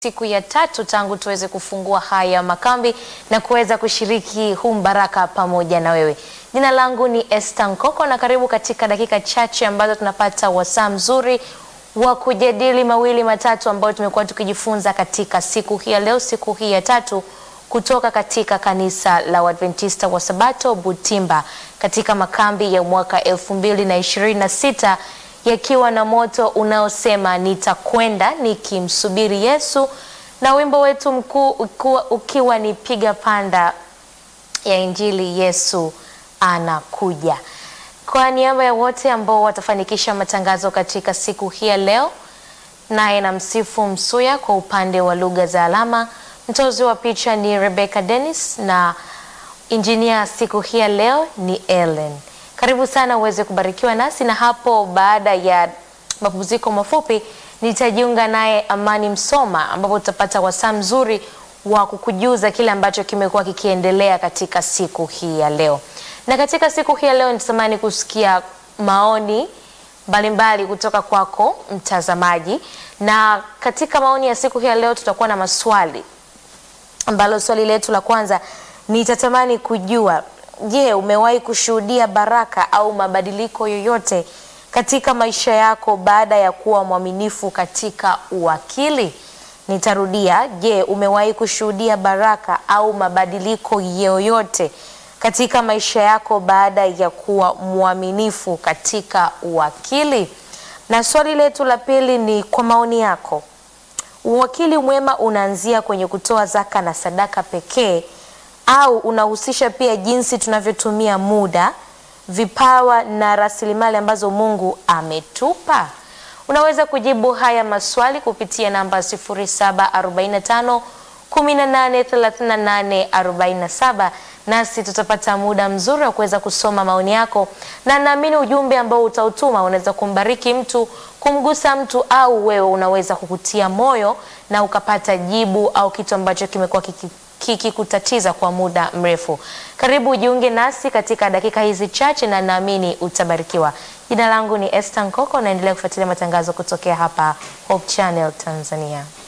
siku ya tatu tangu tuweze kufungua haya makambi na kuweza kushiriki huu mbaraka pamoja na wewe. Jina langu ni Esther Nkoko na karibu katika dakika chache ambazo tunapata wasaa mzuri wa kujadili mawili matatu ambayo tumekuwa tukijifunza katika siku hii ya leo, siku hii ya tatu kutoka katika kanisa la Waadventista wa Sabato Butimba katika makambi ya mwaka elfu mbili na ishirini na sita yakiwa na moto unaosema nitakwenda nikimsubiri Yesu, na wimbo wetu mkuu ukiwa, ukiwa ni piga panda ya Injili Yesu anakuja. Kwa niaba ya wote ambao watafanikisha matangazo katika siku hii ya leo, naye na msifu Msuya kwa upande wa lugha za alama, mtozi wa picha ni Rebecca Dennis na injinia siku hii ya leo ni Ellen. Karibu sana uweze kubarikiwa nasi, na hapo baada ya mapumziko mafupi nitajiunga naye Amani Msoma, ambapo tutapata wasaa mzuri wa kukujuza kile ambacho kimekuwa kikiendelea katika siku hii ya leo. Na katika siku hii ya leo nitamani kusikia maoni mbalimbali kutoka kwako mtazamaji, na katika maoni ya siku hii ya leo tutakuwa na maswali, ambalo swali letu la kwanza nitatamani kujua Je, umewahi kushuhudia baraka au mabadiliko yoyote katika maisha yako baada ya kuwa mwaminifu katika uwakili? Nitarudia, je, umewahi kushuhudia baraka au mabadiliko yoyote katika maisha yako baada ya kuwa mwaminifu katika uwakili? Na swali letu la pili ni kwa maoni yako, uwakili mwema unaanzia kwenye kutoa zaka na sadaka pekee au unahusisha pia jinsi tunavyotumia muda, vipawa na rasilimali ambazo Mungu ametupa? Unaweza kujibu haya maswali kupitia namba 0745 1838 47, nasi tutapata muda mzuri wa kuweza kusoma maoni yako, na naamini ujumbe ambao utautuma unaweza kumbariki mtu, kumgusa mtu, au wewe unaweza kukutia moyo na ukapata jibu au kitu ambacho kimekuwa kiki kikikutatiza kwa muda mrefu. Karibu ujiunge nasi katika dakika hizi chache na naamini utabarikiwa. Jina langu ni Esther Nkoko, naendelea kufuatilia matangazo kutokea hapa Hope Channel Tanzania.